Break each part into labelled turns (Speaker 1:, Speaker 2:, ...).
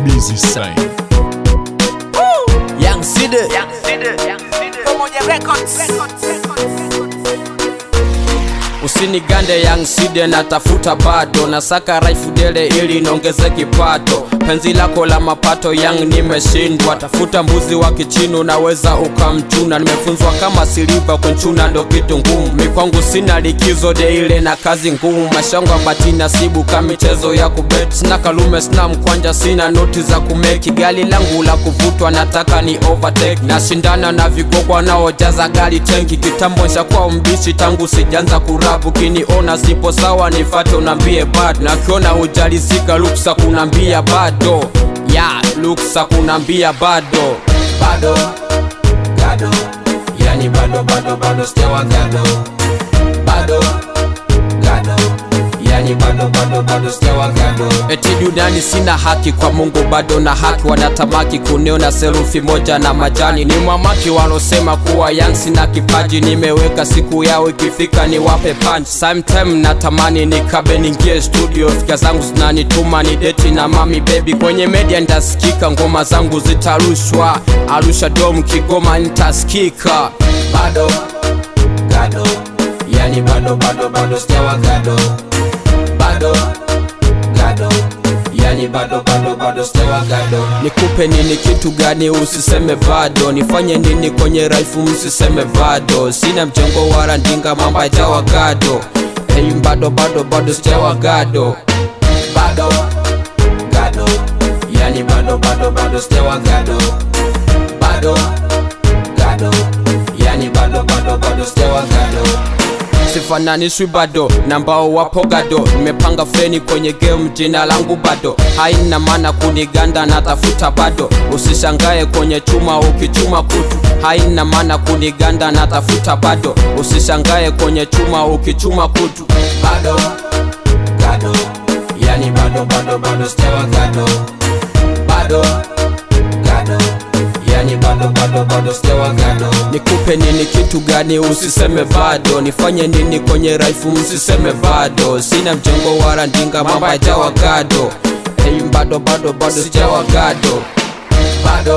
Speaker 1: busy sign.
Speaker 2: Young Side
Speaker 3: Pamoja Records.
Speaker 2: usinigande Young Side natafuta bado nasaka raifu dele ili niongeze kipato penzi lako la mapato Young nimeshindwa tafuta mbuzi wa kichinu naweza ukamchuna nimefunzwa kama siliva kunchuna ndo kitu ngumu mikwangu sina likizo de ile na kazi ngumu mashangwa bati nasibu ka michezo ya kubet sina kalume sina mkwanja sina noti za kumeki gari langu la kuvutwa nataka ni overtake nashindana na vigogwa naojaza gari tenki kitambo nshakuwa mbishi tangu sijanza kurapu kiniona sipo sawa nifate unambie bad nakiona hujalizika luksa kunambia bado ya luksa kunambia bado bado gado yani bado bado bado sijawa gado bado gado yani bado bado bado sijawa gado eti duniani sina haki kwa mungu bado na haki wanatamaki kuniona serufi moja na majani ni mwamaki walosema kuwa yang sina kipaji nimeweka siku yao ikifika niwape punch sometime natamani nikabe ningie studio fika zangu zinanituma ni deti na mami baby kwenye media nitasikika ngoma zangu zitarushwa arusha dom kigoma nitasikika bado gado yani bado bado bado sijawa gado bado gado yani bado bado bado sijawa gado nikupe nini kitu gani usiseme bado nifanye nini kwenye raifu msiseme bado sina mjengo wala ndinga mambo yajawa gado hey, bado bado bado sijawa gado bado gado yani bado bado bado sijawa gado bado gado yani bado bado bado sijawa gado sifananishwi bado na mbao wapo gado nimepanga feni kwenye game jina langu bado haina maana kuniganda natafuta bado usishangae kwenye chuma ukichuma kutu haina maana kuniganda natafuta bado usishangae kwenye chuma ukichuma kutu bado gado yani bado bado bado sijawa gado bado gado yani bado bado bado sijawa gado nikupe nini kitu gani usiseme bado nifanye nini kwenye raifu msiseme bado sina mjengo wala ndinga mambo yajawa gado hey, bado bado bado sijawa gado bado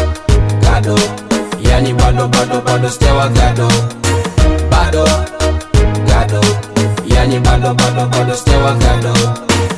Speaker 2: gado yani bado bado bado sijawa gado bado gado yani bado bado bado sijawa gado